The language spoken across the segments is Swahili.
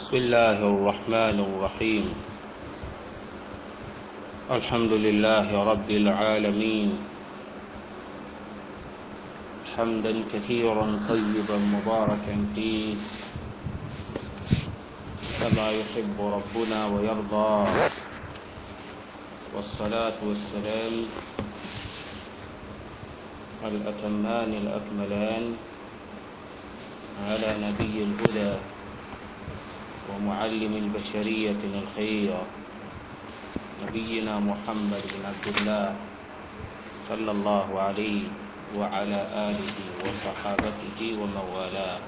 بسم الله الرحمن الرحيم الحمد لله رب العالمين حمدا كثيرا طيبا مباركا فيه كما يحب ربنا ويرضى والصلاة والسلام الأتمان الأكملان على نبي الهدى ومعلم البشرية الخير نبينا محمد بن عبد الله صلى الله عليه وعلى آله وصحابته ومن والاه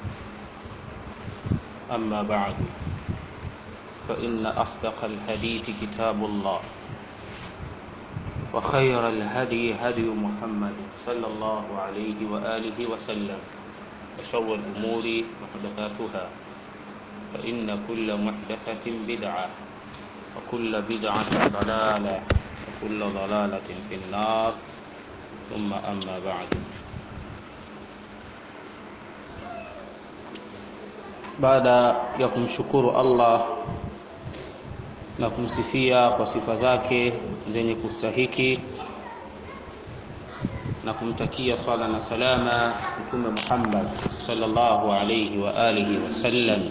أما بعد فإن أصدق الحديث كتاب الله وخير الهدي هدي محمد صلى الله عليه وآله وسلم وشر الأمور محدثاتها فإن كل محدثة بدعة وكل بدعة ضلالة وكل ضلالة في النار ثم أما بعد baada ya kumshukuru Allah na kumsifia kwa sifa zake zenye kustahiki na kumtakia sala na salama mtume Muhammad sallallahu alayhi wa alihi wasallam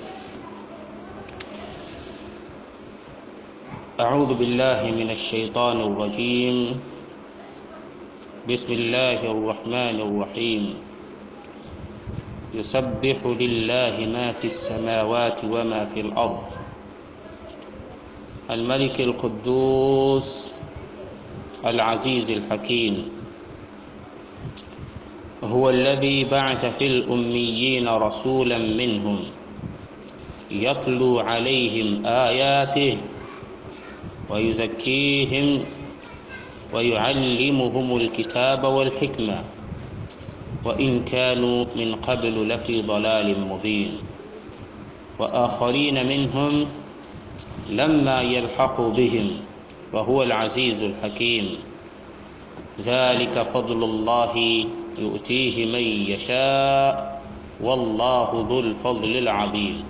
أعوذ بالله من الشيطان الرجيم بسم الله الرحمن الرحيم يسبح لله ما في السماوات وما في الأرض الملك القدوس العزيز الحكيم هو الذي بعث في الأميين رسولا منهم يتلو عليهم آياته ويزكيهم ويعلمهم الكتاب والحكمة وإن كانوا من قبل لفي ضلال مبين وآخرين منهم لما يلحقوا بهم وهو العزيز الحكيم ذلك فضل الله يؤتيه من يشاء والله ذو الفضل العظيم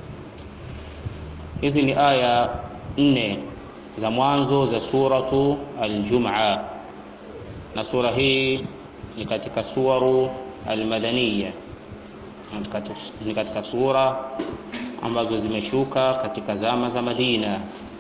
إذن آية 4 za mwanzo za suratu Aljumaa, na sura hii ni katika suwaru almadaniya, ni katika sura ambazo zimeshuka katika zama za Madina,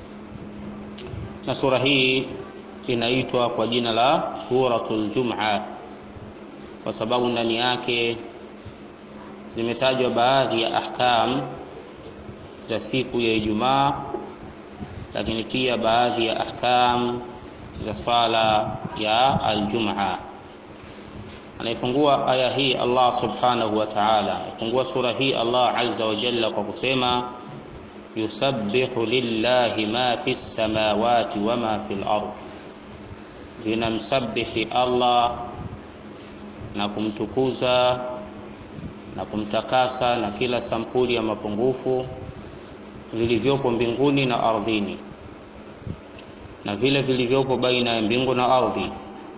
na sura hii inaitwa kwa jina la suratul Jumaa kwa sababu ndani yake zimetajwa baadhi ya ahkam za siku ya Ijumaa lakini pia baadhi ya ahkam za swala ya aljumaa. Anaifungua aya hii Allah subhanahu wa ta'ala, anaifungua sura hii Allah azza wa jalla kwa kusema yusabbihu lillahi ma fi samawati wa ma fi al-ard, linamsabihi Allah na kumtukuza na kumtakasa na kila sampuli ya mapungufu vilivyopo mbinguni na ardhini na vile vilivyopo baina ya mbingu na ardhi.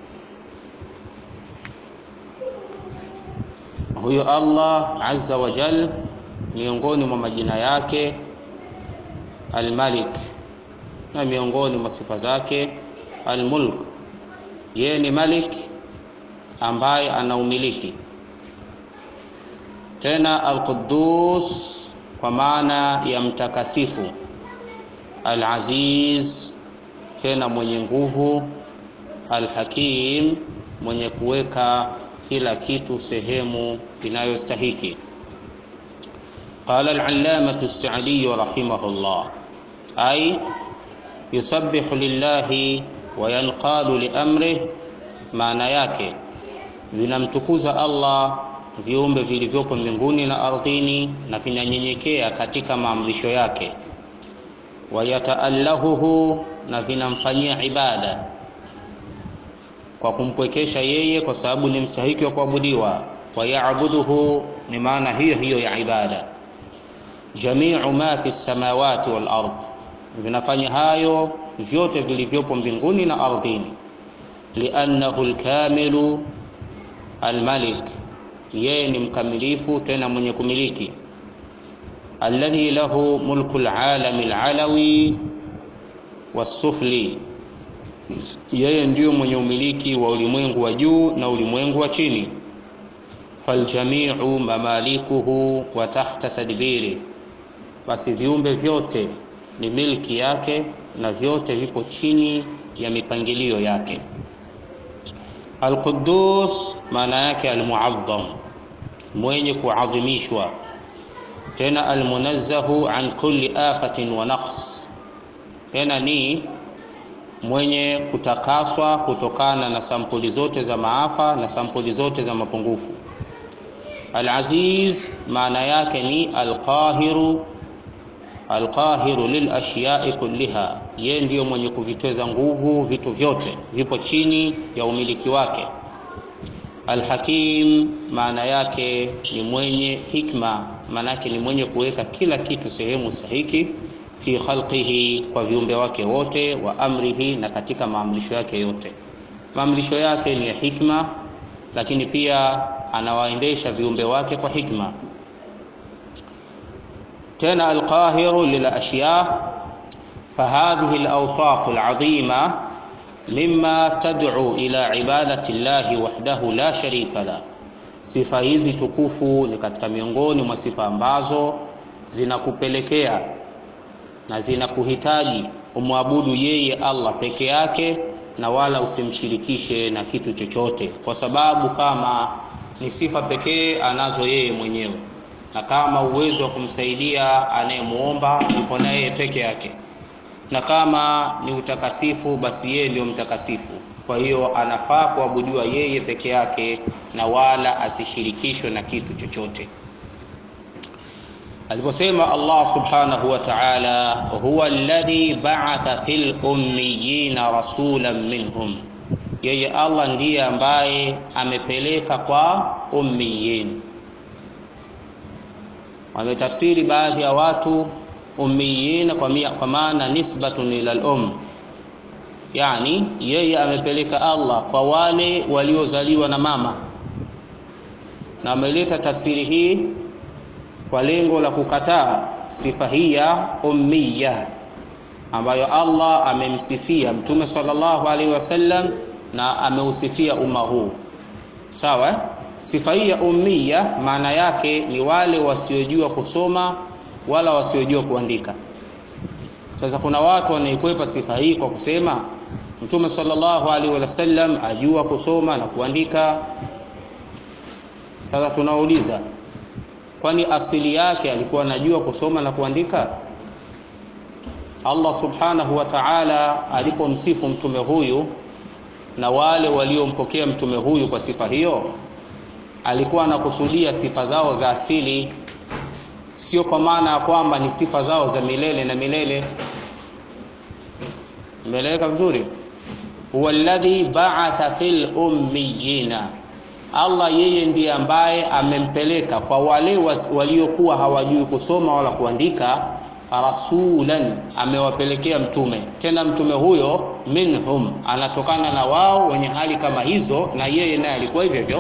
Huyo Allah azza wa jal, miongoni mwa majina yake Almalik, na miongoni mwa sifa zake Almulk. Yeye ni Malik ambaye ana umiliki, tena Alquddus kwa maana ya mtakasifu, Al-Aziz tena mwenye nguvu, Al-Hakim mwenye kuweka kila kitu sehemu inayostahiki. Qala al-allamatu as-Sa'di rahimahullah, ay yusabbihu lillahi wa yanqadu li amrih, maana yake vinamtukuza Allah viumbe vilivyopo mbinguni na ardhini na vinanyenyekea katika maamrisho yake, wayataallahuhu na vinamfanyia ibada kwa kumpwekesha yeye, kwa sababu ni mstahiki wa kuabudiwa. Wayabuduhu ni maana hiyo hiyo ya ibada. Jamiu ma fi samawati wal ard, vinafanya hayo vyote vilivyopo mbinguni na ardhini. Liannahu lkamilu almalik yeye ni mkamilifu tena mwenye kumiliki alladhi lahu mulku alalami alalawi wasufli, yeye ndiyo mwenye umiliki wa ulimwengu wa juu na ulimwengu wa chini. Faljamiu mamalikuhu wa tahta tadbiri, basi viumbe vyote ni milki yake na vyote vipo chini ya mipangilio yake. Alquddus maana yake almuazzam, mwenye kuadhimishwa, tena almunazzahu an kulli afatin wa naqs, tena ni mwenye kutakaswa kutokana na sampuli zote za maafa na sampuli zote za mapungufu. Alaziz maana yake ni alqahiru alqahiru lilashiyai kulliha, yeye ndiyo mwenye kuvitweza nguvu vitu vyote, vipo chini ya umiliki wake. Alhakim maana yake ni mwenye hikma, maana yake ni mwenye kuweka kila kitu sehemu stahiki, fi khalqihi, kwa viumbe wake wote, wa amrihi, na katika maamrisho yake yote. Maamrisho yake ni ya hikma, lakini pia anawaendesha viumbe wake kwa hikma tena alqahiru lilashya fahadhihi alawsaf alazima mima tad'u ila ibadati llahi wahdahu la sharika la, sifa hizi tukufu ni katika miongoni mwa sifa ambazo zinakupelekea na zinakuhitaji umwabudu yeye Allah peke yake na wala usimshirikishe na kitu chochote, kwa sababu kama ni sifa pekee anazo yeye mwenyewe na kama uwezo wa kumsaidia anayemuomba yuko naye yeye peke yake, na kama ni utakasifu, basi yeye ndio mtakasifu. Kwa hiyo anafaa kuabudiwa yeye peke yake na wala asishirikishwe na kitu chochote. Aliposema Allah subhanahu wa ta'ala, huwa alladhi ba'atha fil ummiyina rasulan minhum, yeye Allah ndiye ambaye amepeleka kwa ummiyin wametafsiri baadhi ya watu ummiyina kwa, kwa maana nisbatun ila al-um, yani yeye amepeleka Allah kwa wale waliozaliwa na mama, na ameleta tafsiri hii kwa lengo la kukataa sifa hii ya ummiya ambayo Allah amemsifia Mtume sallallahu alaihi wasallam na ameusifia umma huu, sawa Sifa hii ya ummiya maana yake ni wale wasiojua kusoma wala wasiojua kuandika. Sasa kuna watu wanaikwepa sifa hii kwa kusema Mtume sallallahu alaihi wasallam ajua kusoma na kuandika. Sasa tunauliza, kwani asili yake alikuwa anajua kusoma na kuandika? Allah subhanahu wa ta'ala alipomsifu mtume huyu na wale waliompokea mtume huyu kwa sifa hiyo alikuwa anakusudia sifa zao za asili, sio kwa maana ya kwamba ni sifa zao za milele na milele. Imeeleweka vizuri? huwa alladhi ba'atha fil ummiyina, Allah yeye ndiye ambaye amempeleka kwa wale waliokuwa hawajui kusoma wala kuandika, rasulan, amewapelekea mtume. Tena mtume huyo minhum, anatokana na wao wenye hali kama hizo, na yeye naye alikuwa hivyo hivyo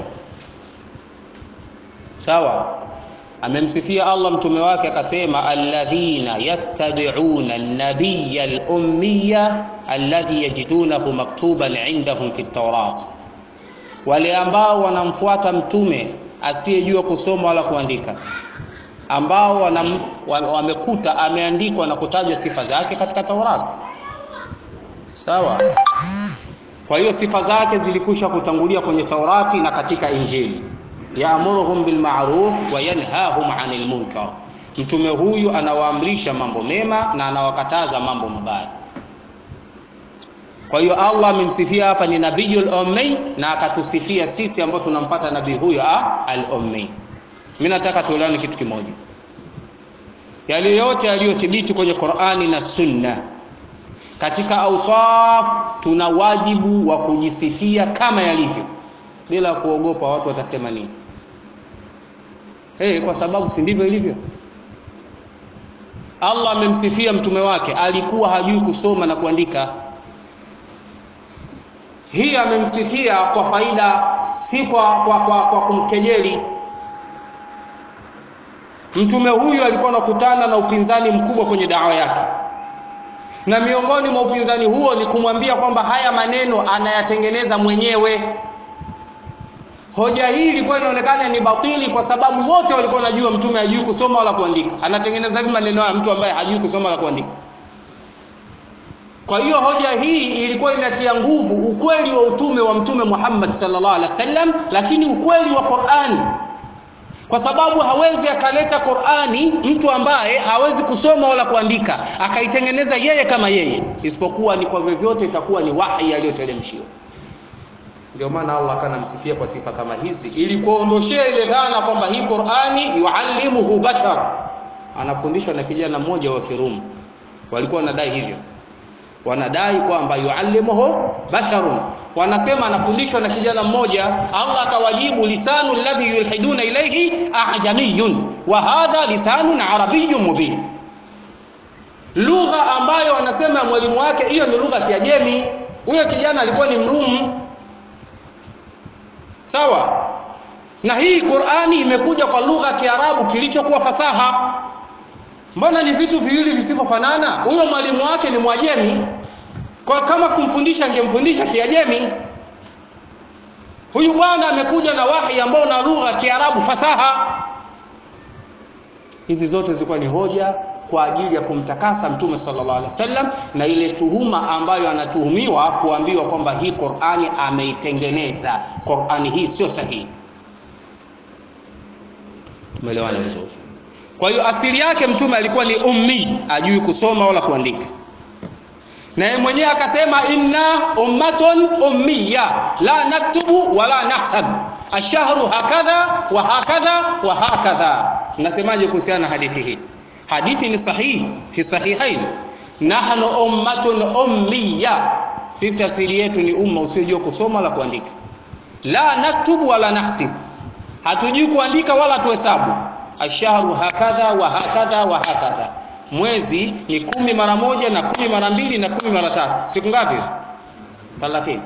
sawa amemsifia Allah mtume wake akasema, alladhina yattabi'una an-nabiyya al-ummiya alladhi yajidunahu maktuban indahum fi at-taurat, wale ambao wanamfuata mtume asiyejua kusoma wala kuandika, ambao wanam, wamekuta ameandikwa na kutajwa sifa zake katika Taurati. Sawa. Kwa hiyo sifa zake zilikwisha kutangulia kwenye Taurati na katika Injili yaamuruhum bilmaruf wa yanhahum anil munkar, mtume huyu anawaamrisha mambo mema na anawakataza mambo mabaya. Kwa hiyo Allah amemsifia hapa ni nabiyul ummi na akatusifia sisi ambao tunampata nabii huyo al ummi. Mimi nataka tuelewane kitu kimoja, yale yote yaliyothibiti kwenye Qur'ani na Sunna katika awsaf, tuna wajibu wa kujisifia kama yalivyo bila kuogopa watu watasema nini. Hey, kwa sababu si ndivyo ilivyo. Allah amemsifia mtume wake, alikuwa hajui kusoma na kuandika. Hii amemsifia kwa faida, si kwa, kwa, kwa, kwa kumkejeli. mtume huyu alikuwa anakutana na upinzani mkubwa kwenye dawa yake na miongoni mwa upinzani huo ni kumwambia kwamba haya maneno anayatengeneza mwenyewe hoja hii ilikuwa inaonekana ni batili kwa sababu wote walikuwa wanajua mtume hajui kusoma wala kuandika anatengeneza hivi maneno ya mtu ambaye hajui kusoma wala kuandika kwa hiyo hoja hii ilikuwa inatia nguvu ukweli wa utume wa mtume Muhammad sallallahu alaihi wasallam lakini ukweli wa Qur'an kwa sababu hawezi akaleta Qur'ani mtu ambaye hawezi kusoma wala kuandika akaitengeneza yeye kama yeye isipokuwa ni kwa vyovyote itakuwa ni wahi aliyoteremshiwa ndio maana Allah akanamsifia kwa sifa kama hizi ili kuondoshea ile dhana kwamba hii Qur'ani yuallimuhu bashar anafundishwa na kijana mmoja wa Kirumi walikuwa wanadai hivyo wanadai kwamba yuallimuhu basharun wanasema anafundishwa na kijana mmoja Allah akawajibu lisanu alladhi yulhiduna ilayhi ajamiyun wa hadha lisanun arabiyyun mubin lugha ambayo wanasema mwalimu wake hiyo ni lugha ya Kiajemi huyo kijana alikuwa ni mrumu sawa na hii Qur'ani imekuja kwa lugha ya Kiarabu kilichokuwa fasaha mbona ni vitu viwili visivyofanana huyo mwalimu wake ni mwajemi kwa kama kumfundisha angemfundisha kiajemi huyu bwana amekuja na wahi ambao na lugha ya Kiarabu fasaha hizi zote zilikuwa ni hoja kwa ajili ya kumtakasa mtume sallallahu alaihi wasallam na ile tuhuma ambayo anatuhumiwa kuambiwa kwamba hii Qur'ani ameitengeneza Qur'ani hii sio sahihi tumeelewana vizuri kwa hiyo asili yake mtume alikuwa ni ummi ajui kusoma wala kuandika na yeye mwenyewe akasema inna ummatun ummiya la naktubu wala nahsab ashahru hakadha wa hakadha wa hakadha nasemaje kuhusiana na hadithi hii hadithi ni sahihi fi sahihain nahnu ummatun ummiya sisi asili yetu ni umma usiojua kusoma wala kuandika la naktubu wala nahsib hatujui kuandika wala tuhesabu ashahru hakadha wa hakadha wa hakadha mwezi ni kumi mara moja na kumi mara mbili na kumi mara tatu siku ngapi hizo thalathini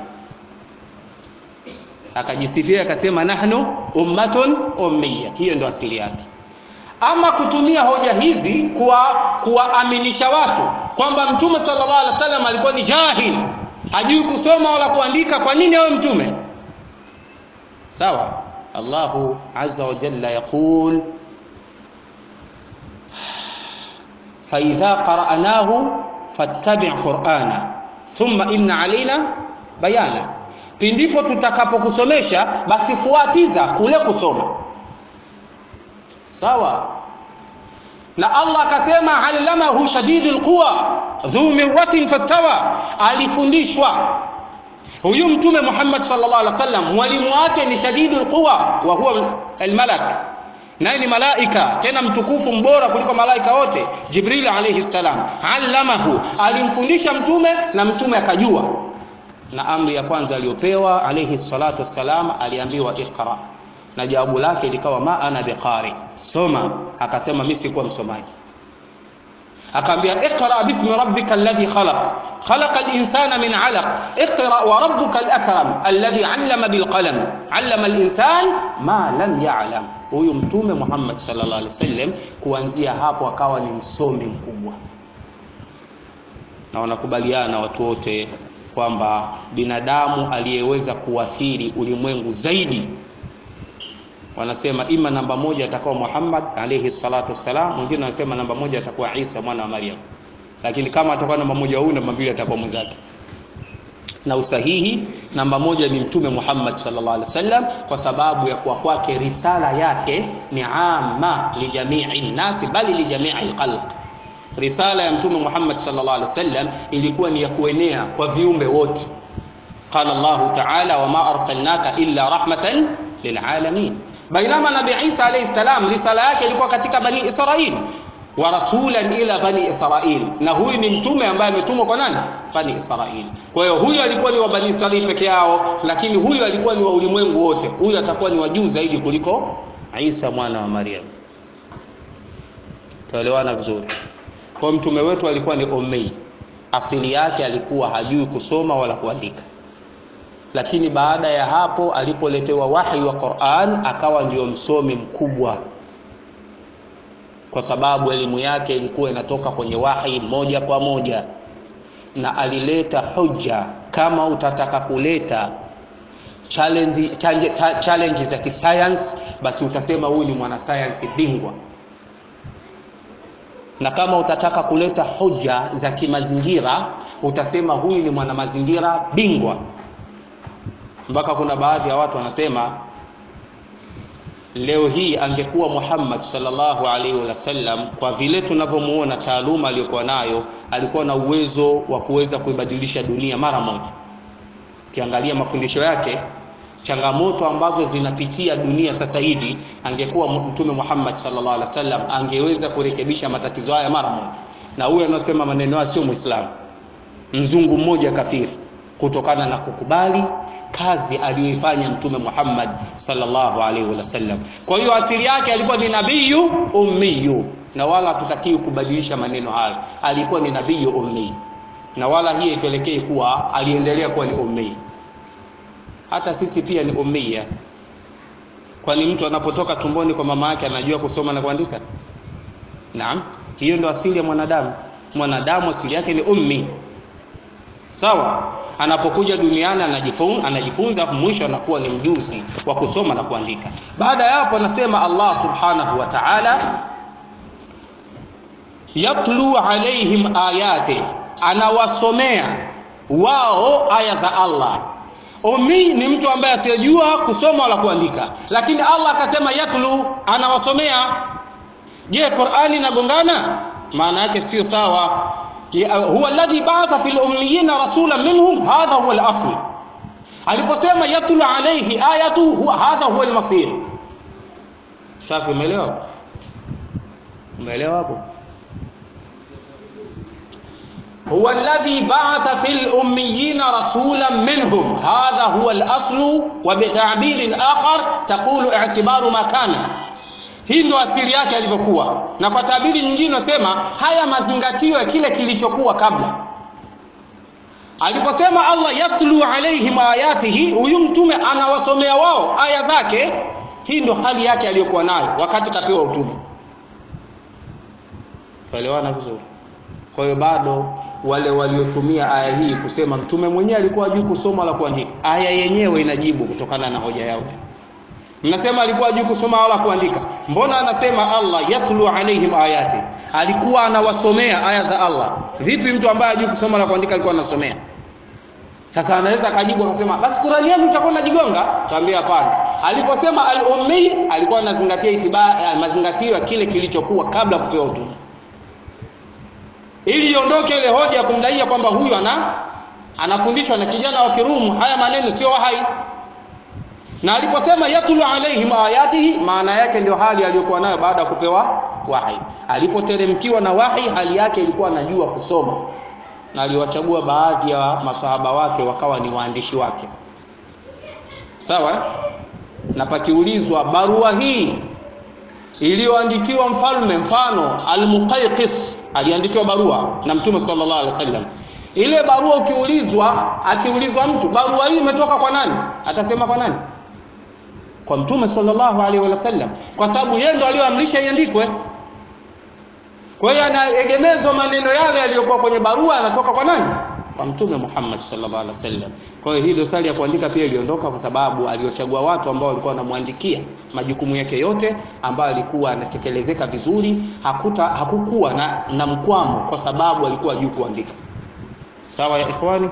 akajisifia akasema nahnu ummatun ummiya hiyo ndo asili yake ama kutumia hoja hizi kuwa kuwaaminisha watu kwamba mtume sallallahu alaihi wasallam alikuwa ni jahil hajui kusoma wala kuandika kwa nini awe mtume sawa Allahu azza wa jalla yaqul فإذا قرأناه فاتبع قرآنا ثم إن علينا بيانا pindipo tutakapokusomesha basi fuatiza kule kusoma sawa na Allah akasema allamahu shadidul quwa dhu mirratin fastawa alifundishwa huyu mtume Muhammad sallallahu alaihi wasallam mwalimu wake ni shadidul quwa wa huwa almalak naye ni malaika tena mtukufu mbora kuliko malaika wote Jibril alayhi salam allamahu alimfundisha mtume na mtume akajua na amri ya kwanza aliyopewa alayhi salatu wassalam aliambiwa iqra na jawabu lake likawa ma ana biqari soma akasema mimi sikuwa msomaji akaambia iqra bismi rabbika alladhi khalaq خلق الإنسان من علق اقرأ وربك الأكرم الذي علم بالقلم علم الإنسان ما لم يعلم huyu mtume Muhammad sallallahu alaihi wasallam kuanzia hapo akawa ni msomi mkubwa na wanakubaliana watu wote kwamba binadamu aliyeweza kuathiri ulimwengu zaidi wanasema ima namba moja atakuwa Muhammad alayhi salatu wassalam mwingine wanasema namba moja atakuwa Isa mwana wa Maryam lakini kama atakuwa namba moja huyu namba mbili atakuwa mwenzake na usahihi namba moja ni mtume Muhammad sallallahu alaihi wasallam kwa sababu ya kuwa kwake risala yake ni amma li jami'i nasi bali li jami'i khalq risala ya mtume Muhammad sallallahu alaihi wasallam ilikuwa ni ya kuenea kwa viumbe wote qala Allah ta'ala wama arsalnaka illa rahmatan lilalamin bainama nabii Isa alayhi salam risala yake ilikuwa katika bani Israil wa rasulan ila bani Israil na huyu ni mtume ambaye ametumwa kwa nani bani Israil kwa hiyo huyu alikuwa ni wa bani Israil peke yao lakini huyu alikuwa ni wa ulimwengu wote huyu atakuwa ni wa juu zaidi kuliko Isa mwana wa Maryam tuelewana vizuri kwa mtume wetu alikuwa ni ummi asili yake alikuwa hajui kusoma wala kuandika lakini baada ya hapo alipoletewa wahi wa Qur'an akawa ndio msomi mkubwa kwa sababu elimu yake ilikuwa inatoka kwenye wahi moja kwa moja na alileta hoja kama utataka kuleta challenge, challenge, challenge za kisayansi basi utasema huyu ni mwanasayansi bingwa na kama utataka kuleta hoja za kimazingira utasema huyu ni mwanamazingira bingwa mpaka kuna baadhi ya watu wanasema leo hii angekuwa Muhammad sallallahu alaihi wasallam kwa vile tunavyomuona taaluma aliyokuwa nayo alikuwa na uwezo wa kuweza kuibadilisha dunia mara moja ukiangalia mafundisho yake changamoto ambazo zinapitia dunia sasa hivi angekuwa mtume Muhammad sallallahu alaihi wasallam angeweza kurekebisha matatizo haya mara moja na huyo anasema maneno haya sio muislamu mzungu mmoja kafiri kutokana na kukubali kazi aliyoifanya mtume Muhammad sallallahu alaihi wasallam kwa hiyo asili yake alikuwa ni nabiyu ummiyu na wala hatutakiwi kubadilisha maneno hayo alikuwa ni nabiyu ummi na wala hii ipelekee kuwa aliendelea kuwa ni ummi hata sisi pia ni ummia kwani mtu anapotoka tumboni kwa mama yake anajua kusoma na kuandika naam hiyo ndio asili ya mwanadamu mwanadamu asili yake ni ummi sawa anapokuja duniani anajifunza, anajifunza mwisho anakuwa ni mjuzi wa kusoma na kuandika baada ya hapo anasema Allah subhanahu wa ta'ala yatlu alaihim ayati anawasomea wao aya za Allah Ummi ni mtu ambaye asiyejua kusoma wala kuandika, lakini Allah akasema yatlu, anawasomea. Je, Qur'ani inagongana? Maana yake sio sawa. Huwa alladhi ba'atha fil ummiyina rasulan minhum, hadha huwa al-asl. Aliposema yatlu alayhi ayatu, huwa hadha huwa al-masir. Safi, umeelewa? Umeelewa hapo? هو الذي بعث في الأميين رسولا منهم هذا هو الأصل وبتعبير آخر تقول اعتبار ما كان hii ndo asili yake alivyokuwa na kwa tabiri nyingine nasema haya mazingatio ya kile kilichokuwa kabla aliposema allah yatlu alaihim ayatihi huyu mtume anawasomea wao aya zake hii ndo hali yake aliyokuwa nayo wakati kapewa utume tuelewana vizuri kwa hiyo bado wale waliotumia aya hii kusema mtume mwenyewe alikuwa juu kusoma wala kuandika aya yenyewe inajibu kutokana na hoja yao mnasema alikuwa juu kusoma wala kuandika mbona anasema Allah yatlu alaihim ayati alikuwa anawasomea aya za Allah vipi mtu ambaye hajui kusoma wala kuandika alikuwa anasomea sasa anaweza akajibu akasema basi Qur'ani yenu itakuwa najigonga tuambie hapana aliposema al-ummi alikuwa anazingatia itiba mazingatio ya kile kilichokuwa kabla kupewa utume ili iondoke ile hoja ya kumdaia kwamba huyu ana anafundishwa na kijana wa Kirumu haya maneno sio wahai na aliposema yatlu alaihim ayatihi maana yake ndio hali aliyokuwa nayo baada ya kupewa wahi alipoteremkiwa na wahi hali yake ilikuwa anajua kusoma na aliwachagua baadhi ya masahaba wake wakawa ni waandishi wake sawa na pakiulizwa barua hii iliyoandikiwa mfalme mfano al-Muqayqis aliandikiwa barua na Mtume sallallahu alaihi wasallam ile barua ukiulizwa akiulizwa mtu barua hii imetoka kwa nani atasema kwa nani kwa Mtume sallallahu alaihi wasallam kwa sababu yeye ndo aliyoamrisha iandikwe kwa hiyo anaegemezwa maneno yale yaliyokuwa kwenye barua yanatoka kwa nani kwa Mtume Muhammad sallallahu alaihi wasallam kwa hiyo hii dosari ya kuandika pia iliondoka kwa sababu aliochagua watu ambao walikuwa wanamwandikia majukumu yake yote ambayo alikuwa anatekelezeka vizuri hakuta hakukuwa na, na mkwamo kwa sababu alikuwa juu kuandika sawa ya ikhwani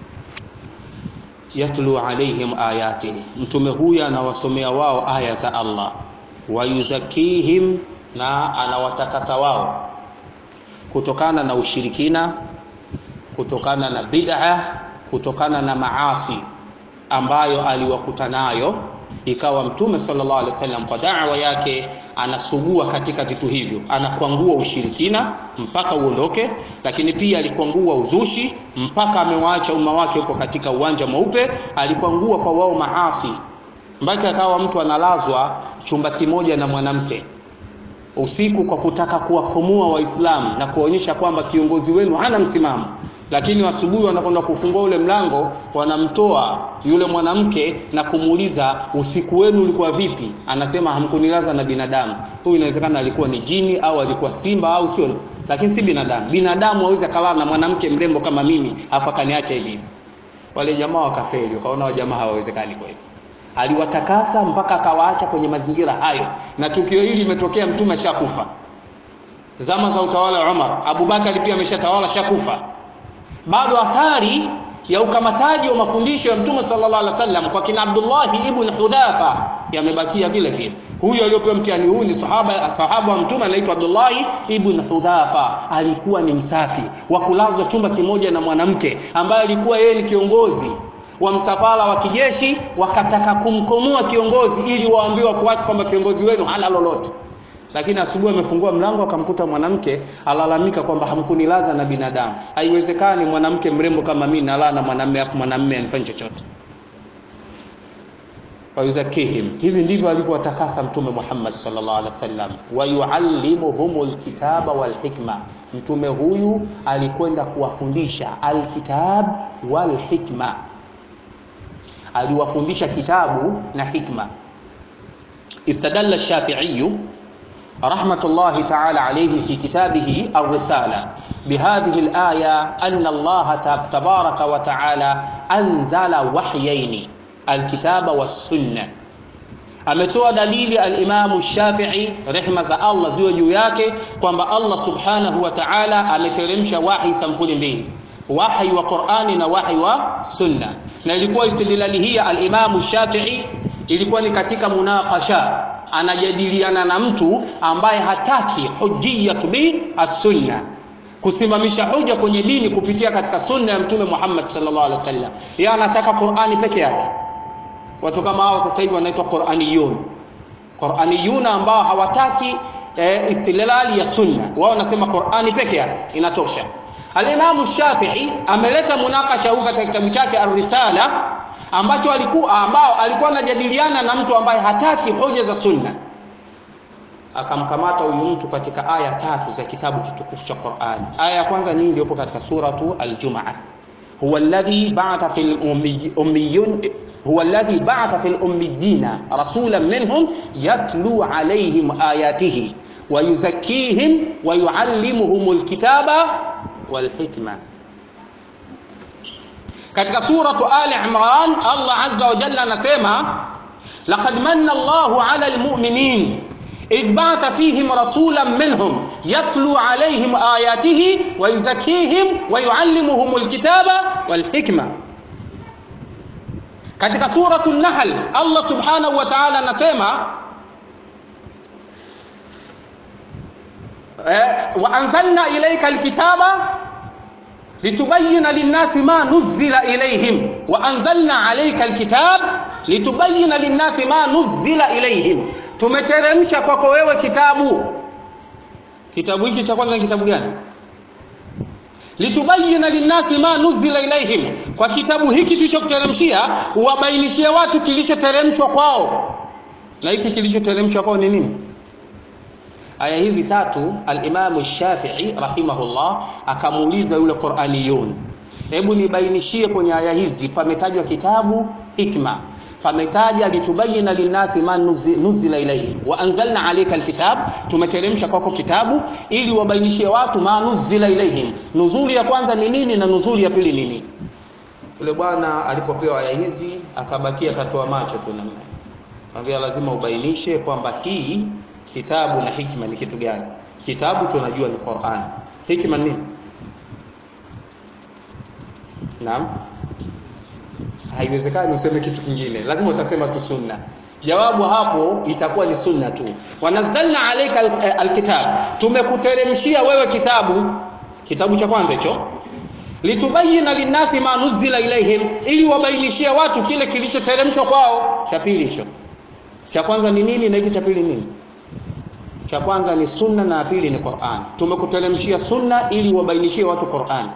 yatlu alaihim ayatihi mtume huyu anawasomea wao aya za Allah wayuzakihim na anawatakasa wao kutokana na ushirikina kutokana na bid'a kutokana na maasi ambayo aliwakuta nayo ikawa mtume sallallahu alaihi wasallam kwa da'wa yake anasugua katika vitu hivyo anakwangua ushirikina mpaka uondoke lakini pia alikwangua uzushi mpaka amewaacha umma wake huko katika uwanja mweupe alikwangua kwa wao maasi mpaka akawa mtu analazwa chumba kimoja na mwanamke usiku kwa kutaka kuwakomoa waislamu na kuonyesha kwamba kiongozi wenu hana msimamo lakini asubuhi wanakwenda kufungua ule mlango wanamtoa yule mwanamke na kumuuliza usiku wenu ulikuwa vipi anasema hamkunilaza na binadamu huyu inawezekana alikuwa ni jini au alikuwa simba au sio lakini si binadamu binadamu hawezi akalala na mwanamke mrembo kama mimi afu akaniacha hivi wale jamaa wakafeli wakaona wajamaa hawawezekani kwa hivyo aliwatakasa mpaka akawaacha kwenye mazingira hayo na tukio hili limetokea mtume ashakufa zama za utawala wa Umar Abubakar pia ameshatawala shakufa bado athari ya ukamataji wa mafundisho ya mtume sallallahu alaihi wasallam kwa kina Abdullah ibn Hudhafa yamebakia vile vile huyu aliyopewa mtihani huu ni sahaba sahaba wa mtume anaitwa Abdullah ibn Hudhafa alikuwa ni msafi wa kulazwa chumba kimoja na mwanamke ambaye alikuwa yeye ni kiongozi wa msafara wa kijeshi wakataka kumkomoa kiongozi ili waambiwe wafuasi kwamba kiongozi wenu hana lolote lakini asubuhi amefungua mlango akamkuta mwanamke alalamika kwamba hamkunilaza na binadamu haiwezekani mwanamke mrembo kama mimi nalala na mwanamume afu mwanamume anifanye chochote wayuzakihim hivi ndivyo alivyowatakasa mtume Muhammad sallallahu alaihi wasallam wayuallimuhumul kitaba wal hikma mtume huyu alikwenda kuwafundisha alkitab wal hikma aliwafundisha kitabu na hikma istadalla الشافعي رحمة الله تعالى عليه في كتابه الرسالة بهذه الآية أن الله تبارك وتعالى أنزل وحيين الكتاب والسنة ametoa dalili alimamu shafii rehma za allah ziwe juu yake kwamba allah subhanahu wa taala ameteremsha wahi sampuli mbili wahi wa qurani na wahi wa sunna na ilikuwa istidlali hii ya alimamu shafii ilikuwa ni katika munaqasha anajadiliana na mtu ambaye hataki hujiyatu bi as-sunna kusimamisha hoja kwenye dini kupitia katika sunna ya mtume Muhammad sallallahu alaihi wasallam yeye anataka Qur'ani peke yake watu kama hao sasa hivi wanaitwa Qur'aniyun Qur'aniyun ambao hawataki e, istilali ya sunna wao wanasema Qur'ani peke yake inatosha Al-Imam Shafi'i ameleta munakasha huu katika kitabu chake Ar-Risala ambacho alikuwa ambao alikuwa anajadiliana na mtu ambaye hataki hoja za sunna akamkamata huyu mtu katika aya tatu za kitabu kitukufu cha Qur'an aya ya kwanza ni iliyopo katika suratu al-Jumu'ah huwa alladhi ba'atha fil ummiyyin huwa alladhi ba'atha fil ummiyina rasulan minhum yatlu alayhim ayatihi wa yuzakkihim wa yuallimuhumul kitaba wal hikma katika suratu ali imran allah azza wa jalla anasema laqad manna allahu ala almu'minin idh ba'atha fihim rasulan minhum yatlu alayhim ayatihi wa yuzakkihim wa yuallimuhum alkitaba walhikma katika suratu an-nahl allah subhanahu wa ta'ala anasema wa anzalna ilayka alkitaba litubayina linnasi ma nuzila ilayhim wa anzalna alayka alkitab litubayina linnasi ma nuzila ilayhim tumeteremsha kwako wewe kitabu kitabu hiki cha kwanza ni kitabu gani litubayina linnasi ma nuzila ilayhim kwa kitabu hiki tulichokuteremshia uwabainishie watu kilichoteremshwa kwao na hiki kilichoteremshwa kwao ni nini aya hizi tatu al-Imam Shafi'i rahimahullah akamuuliza yule Qur'aniyun hebu nibainishie kwenye aya hizi pametajwa kitabu hikma pametaja litubayina linnasi ma nuzila ilayhi wa anzalna alayka alkitab tumeteremsha kwako kitabu ili wabainishie watu ma nuzila ilayhim nuzuli ya kwanza ni nini na nuzuli ya pili ni nini yule bwana alipopewa aya hizi akabakia katoa macho tu namna Mwambia lazima ubainishe kwamba hii kitabu na hikma ni kitu gani kitabu tunajua ni Qur'an hikma ni nini naam haiwezekani useme kitu kingine lazima utasema tu sunna jawabu hapo itakuwa ni sunna tu wanazalna alayka alkitab tumekuteremshia wewe kitabu kitabu cha kwanza hicho litubayina linnasi ma nuzila ilaihim ili wabainishie watu kile kilichoteremshwa kwao cha pili hicho cha kwanza ni nini na hiki cha pili nini cha kwanza ni sunna na pili ni Qur'an tumekuteremshia sunna ili wabainishie watu Qur'an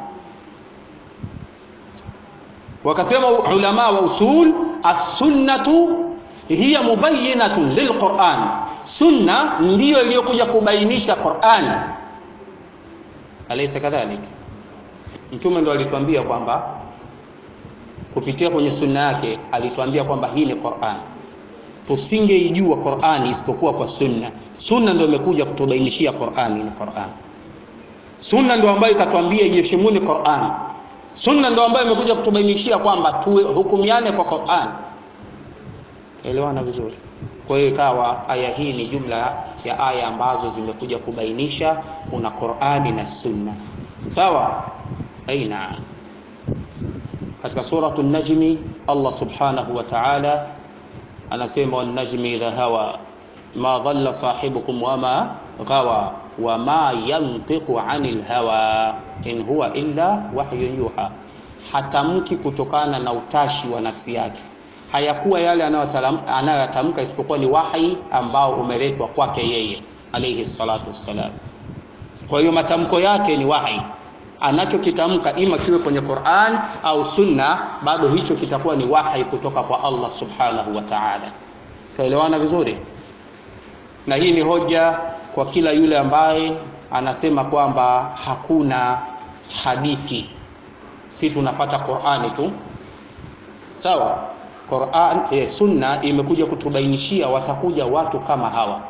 wakasema ulama wa usul as-sunnatu hiya mubayyinatun lilquran sunna ndiyo iliyokuja kubainisha Qur'an alaysa kadhalik mtume ndo alituambia kwamba kupitia kwenye sunna yake alituambia kwamba hii ni Qur'an tusingeijua Qur'ani isipokuwa kwa sunna sunna ndio imekuja kutubainishia Qur'ani ni Qur'an sunna ndio ambayo ikatuambia iheshimuni Qur'an sunna ndio ambayo imekuja kutubainishia kwamba tuhukumiane kwa Qur'an elewana vizuri kwa hiyo ikawa aya hii ni jumla ya aya ambazo zimekuja kubainisha kuna Qur'ani na sunna sawa aina katika suratu najmi Allah subhanahu wa ta'ala anasema wan najmi idha hawa ma dhalla sahibukum wama ghawa wama yantiqu anil hawa in huwa illa wahyun yuha hatamki kutokana na utashi wa nafsi yake hayakuwa yale anayotamka isipokuwa ni wahi ambao umeletwa kwake yeye alayhi salatu wassalam kwa hiyo matamko yake ni wahi anachokitamka ima kiwe kwenye Qur'an au sunna bado hicho kitakuwa ni wahi kutoka kwa Allah subhanahu wa ta'ala tuelewana vizuri na hii ni hoja kwa kila yule ambaye anasema kwamba hakuna hadithi si tunafata Qur'ani tu sawa Qur'an eh, sunna imekuja kutubainishia watakuja watu kama hawa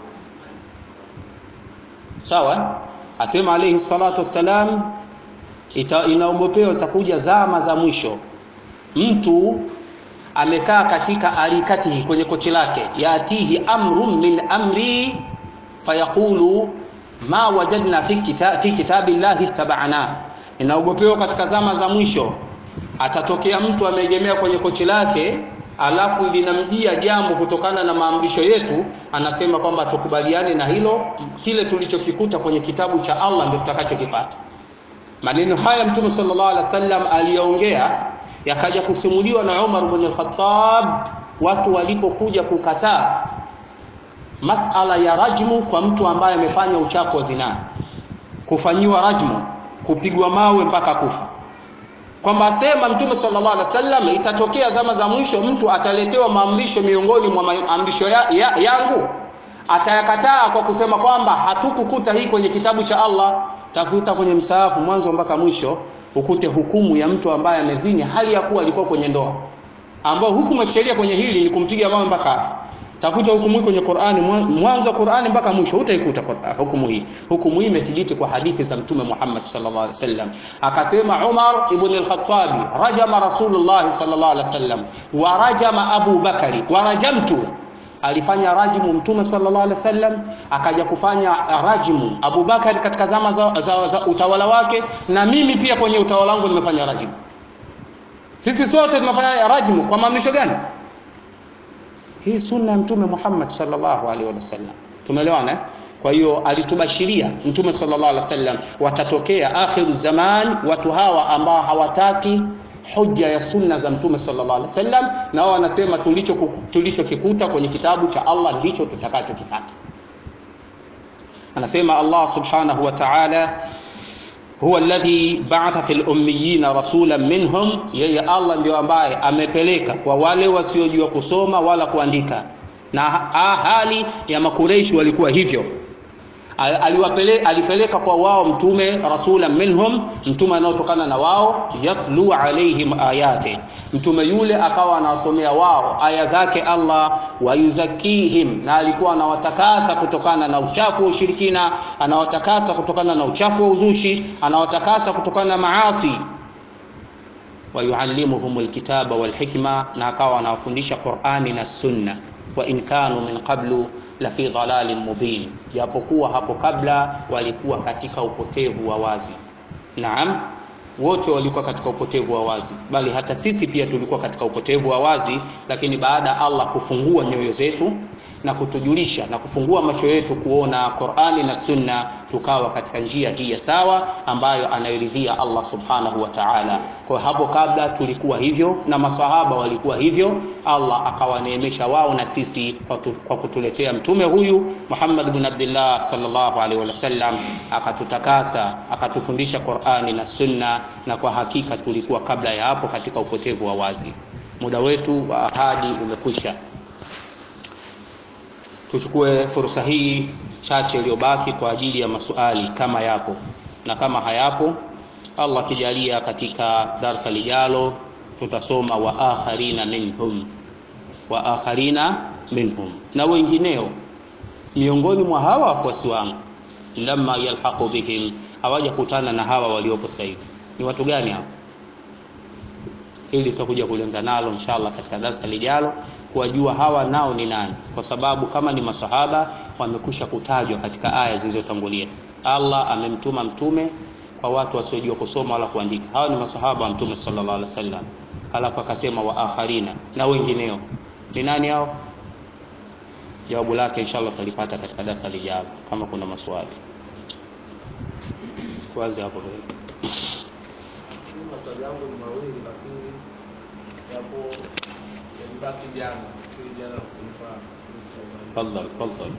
sawa asema alayhi salatu wassalam inaogopewa zitakuja zama za mwisho mtu amekaa katika arikatihi kwenye kochi lake yatihi amrun min amri fayaqulu ma wajadna fi, kita, fi kitabillahi tabana inaogopewa katika zama za mwisho atatokea mtu ameegemea kwenye kochi lake alafu linamjia jambo kutokana na maamrisho yetu anasema kwamba tukubaliane na hilo kile tulichokikuta kwenye kitabu cha Allah ndio tutakachokifuata maneno haya mtume sallallahu alaihi wasallam aliyaongea yakaja kusimuliwa na Umar ibn al-Khattab watu walipokuja kukataa masala ya rajmu kwa mtu ambaye amefanya uchafu wa zinaa kufanyiwa rajmu kupigwa mawe mpaka kufa kwamba asema mtume sallallahu alaihi wasallam itatokea zama za mwisho mtu ataletewa maamrisho miongoni mwa maamrisho ya, ya, yangu atayakataa kwa kusema kwamba hatukukuta hii kwenye kitabu cha Allah tafuta kwenye msaafu mwanzo mpaka mwisho ukute hukumu ya mtu ambaye amezini hali ya kuwa alikuwa kwenye ndoa ambao hukumu ya sheria kwenye hili ni kumpiga mawe mpaka afa tafuta hukumu hii kwenye Qur'ani mwanzo wa Qur'ani mpaka mwisho utaikuta hukumu hii hukumu hii imethibiti kwa hadithi za mtume Muhammad sallallahu alaihi wasallam akasema Umar ibn al-Khattab rajama Rasulullah sallallahu alaihi wasallam wa rajama Abu Bakari wa rajamtu alifanya rajmu mtume sallallahu alaihi wasallam akaja kufanya rajmu Abu Bakari katika zama za, za, za utawala wake na mimi pia kwenye utawala wangu nimefanya rajmu sisi sote tumefanya rajmu kwa maamrisho gani hii sunna ya mtume Muhammad sallallahu alaihi wasallam tumeelewana kwa hiyo alitubashiria mtume sallallahu alaihi wasallam watatokea akhiru zaman watu hawa ambao hawataki hoja ya sunna za mtume sallallahu alaihi wasallam na wao wanasema tulicho tulichokikuta kwenye kitabu cha Allah ndicho tutakachokifuata anasema Allah subhanahu wa ta'ala huwa alladhi ba'atha fil ummiyina rasulan minhum yeye Allah ndio ambaye amepeleka kwa wale wasiojua kusoma wala kuandika na hali ya makureishi walikuwa hivyo aliwapele, alipeleka kwa wao mtume rasulan minhum mtume anaotokana na wao yatlu alaihim ayati mtume yule akawa anawasomea wao aya zake Allah wayuzakihim na alikuwa anawatakasa kutokana na uchafu wa ushirikina anawatakasa kutokana na uchafu wa uzushi anawatakasa kutokana na maasi wayuallimuhum alkitaba walhikma na akawa anawafundisha Qur'ani na Sunna wa in kanu min qablu la fi dhalalin mubin japokuwa hapo kabla walikuwa katika upotevu wa wazi naam wote walikuwa katika upotevu wa wazi bali hata sisi pia tulikuwa katika upotevu wa wazi lakini baada ya Allah kufungua nyoyo zetu na kutujulisha na kufungua macho yetu kuona Qur'ani na Sunna tukawa katika njia hii ya sawa ambayo anayoridhia Allah Subhanahu wa Ta'ala. Kwa hapo kabla tulikuwa hivyo na masahaba walikuwa hivyo, Allah akawaneemesha wao na sisi kwa kutuletea mtume huyu Muhammad bin Abdullah sallallahu alaihi wasallam, akatutakasa akatufundisha Qur'ani na Sunna, na kwa hakika tulikuwa kabla ya hapo katika upotevu wa wazi. Muda wetu wa ahadi umekwisha. Tuchukue fursa hii chache iliyobaki kwa ajili ya maswali kama yapo, na kama hayapo Allah akijalia katika darsa lijalo tutasoma wa akharina minhum wa akharina minhum na wengineo miongoni mwa hawa wafuasi wangu lamma yalhaqu bihim hawajakutana na hawa waliopo sasa hivi ni watu gani hao ili tutakuja kulenza nalo inshallah katika darasa lijalo kuwajua hawa nao ni nani kwa sababu kama ni masahaba wamekusha kutajwa katika aya zilizotangulia Allah amemtuma mtume kwa watu wasiojua kusoma wala kuandika hawa ni masahaba wa mtume sallallahu alaihi wasallam alafu akasema wa akharina na wengineo ni nani hao jawabu lake inshallah tutalipata katika darasa lijalo kama kuna maswali tuanze hapo maswali yangu ni mawili lakini yapo yalibaki jana ili jana kunipa tafadhali tafadhali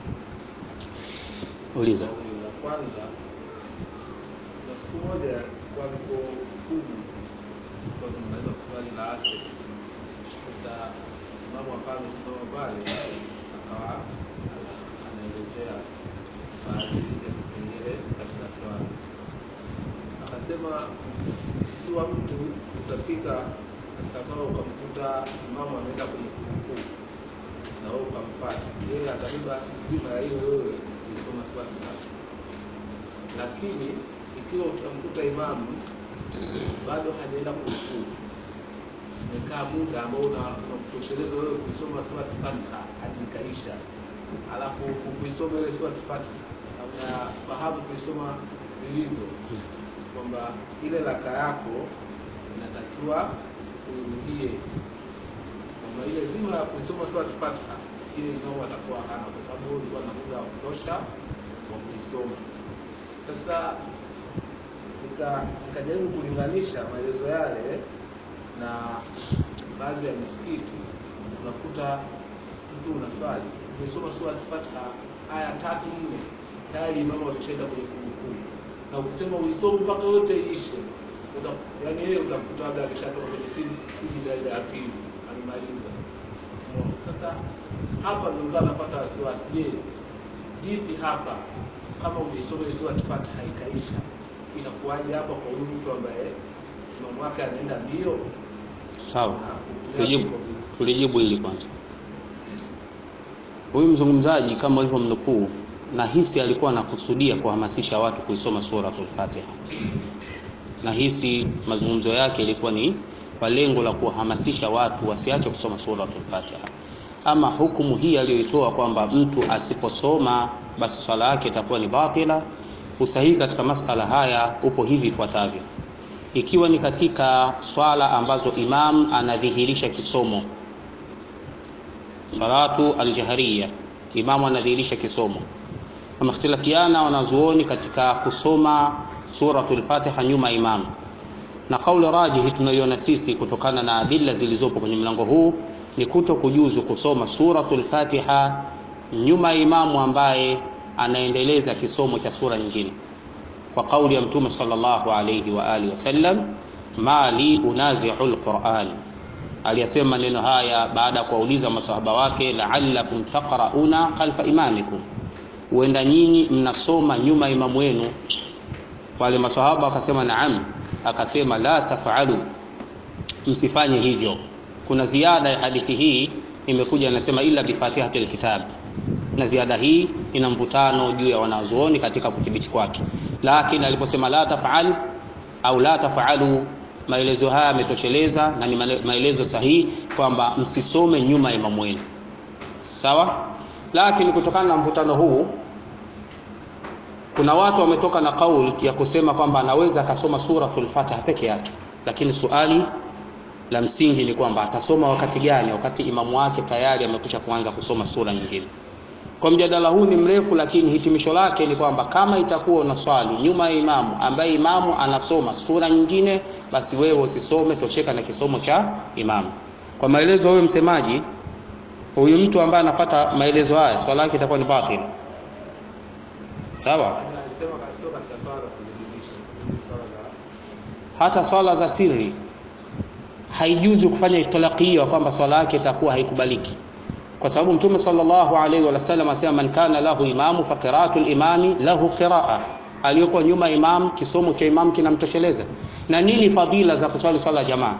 uliza la kwanza na siku moja kwa niko kubu kwa tunaweza kuswali la asri sasa mama akawa amesimama pale akawa anaelezea baadhi ya vipengele katika swala akasema ikiwa mtu utafika katika swala ukamkuta imamu ameenda kwenye kurukuu na wewe ukamfata yeye atabeba juma ya hiyo wewe ulisoma swala tatu lakini ikiwa utamkuta imamu bado hajaenda kurukuu umekaa muda ambao unakutosheleza wewe kuisoma sura Fatiha hadi ikaisha, alafu kuisoma ile sura Fatiha na unafahamu kuisoma vilivyo, kwamba ile raka yako inatakiwa uirudie, kwamba ile zima ya kuisoma sura Fatiha ile imamu atakuwa hana, kwa sababu ulikuwa na muda wa kutosha wa kuisoma. Sasa nikajaribu nika kulinganisha maelezo yale na baadhi ya misikiti unakuta mtu unaswali umesoma sura Fatiha aya tatu nne tayari imamu ameshaenda kwenye kurukuu na ukisema uisome mpaka yote iishe uta, yani yeye utakuta labda ameshatoka kwenye sijida ile ya pili amemaliza. Sasa hapa ndio ndio napata wasiwasi, je, vipi hapa kama umeisoma ile sura Fatiha ikaisha inakuwaje hapa kwa huyu mtu ambaye imamu wake anaenda mbio sawa tulijibu tulijibu hili kwanza huyu mzungumzaji kama ulivyo mnukuu na hisi alikuwa anakusudia kuhamasisha watu kuisoma suratul Fatiha na hisi mazungumzo yake ilikuwa ni kwa lengo la kuwahamasisha watu wasiache kusoma suratul Fatiha ama hukumu hii aliyoitoa kwamba mtu asiposoma basi swala yake itakuwa ni batila usahihi katika masala haya upo hivi ifuatavyo ikiwa ni katika swala ambazo imam anadhihirisha kisomo salatu aljahariya imamu anadhihirisha kisomo wamehtilafiana wanazuoni katika kusoma suratul fatiha nyuma imamu na kauli rajihi tunayoiona sisi kutokana na adilla zilizopo kwenye mlango huu ni kuto kujuzu kusoma suratul fatiha nyuma imamu ambaye anaendeleza kisomo cha sura nyingine kwa kauli ya mtume sallallahu alayhi wa alihi wasallam ma li unazi'u alquran aliyasema maneno haya baada ya kuwauliza masahaba wake la'allakum taqra'una khalfa imamikum huenda nyinyi mnasoma nyuma imamu wenu wale masahaba wakasema naam akasema la taf'alu msifanye hivyo kuna ziada ya hadithi hii imekuja inasema illa bi fatihatil kitab na ziada hii ina mvutano juu ya wanazuoni katika kudhibiti kwake lakini aliposema la tafal au la tafalu maelezo haya yametosheleza na ni maelezo sahihi kwamba msisome nyuma ya imamu wenu sawa lakini kutokana na mvutano huu kuna watu wametoka na kauli ya kusema kwamba anaweza akasoma suratul fatiha peke yake lakini suali la msingi ni kwamba atasoma wakati gani wakati imamu wake tayari amekwisha kuanza kusoma sura nyingine kwa mjadala huu ni mrefu lakini hitimisho lake ni kwamba kama itakuwa unaswali nyuma ya imamu ambaye imamu anasoma sura nyingine basi wewe usisome tosheka na kisomo cha imamu kwa maelezo huyo msemaji huyu mtu ambaye anapata maelezo haya swala yake itakuwa ni batil sawa hata swala za siri haijuzu kufanya itlaqia kwamba swala yake itakuwa haikubaliki kwa sababu mtume sallallahu alaihi wasallam asema man kana lahu imamu fa qira'atul imami lahu qira'a aliyoko nyuma ya imam kisomo cha imam kinamtosheleza na nini fadhila za kuswali swala jamaa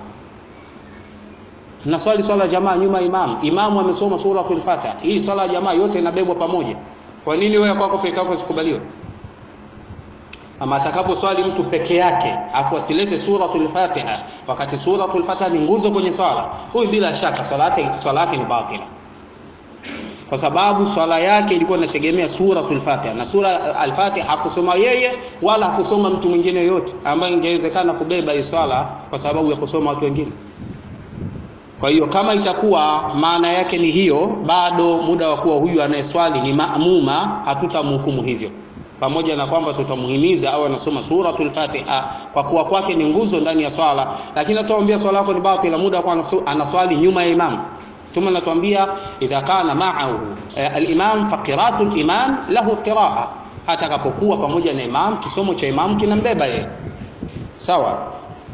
na swali swala jamaa nyuma ya imam imamu amesoma suratul fatiha hii swala ya jamaa yote inabebwa pamoja kwa nini wewe kwako peke yako sikubaliwe ama atakapo swali mtu peke yake afu asilete suratul fatiha wakati suratul fatiha ni nguzo kwenye swala huyu bila shaka swala yake swala yake ni batila kwa sababu swala yake ilikuwa inategemea suratul fatiha na sura al-fatiha hakusoma yeye wala hakusoma mtu mwingine yote ambaye ingewezekana kubeba hii swala kwa sababu ya kusoma watu wengine kwa hiyo kama itakuwa maana yake ni hiyo bado muda wa kuwa huyu anayeswali ni maamuma hatutamhukumu hivyo pamoja na kwamba tutamhimiza au anasoma suratul fatiha kwa kuwa kwake ni nguzo ndani ya swala lakini tutamwambia swala yako ni batila muda wa kuwa anaswali nyuma ya imam ثم anatuambia idha kana ma'ahu eh, al-imam fa qira'atu al-imam lahu qira'a atakapokuwa pamoja na imam kisomo cha imam kinambeba yeye sawa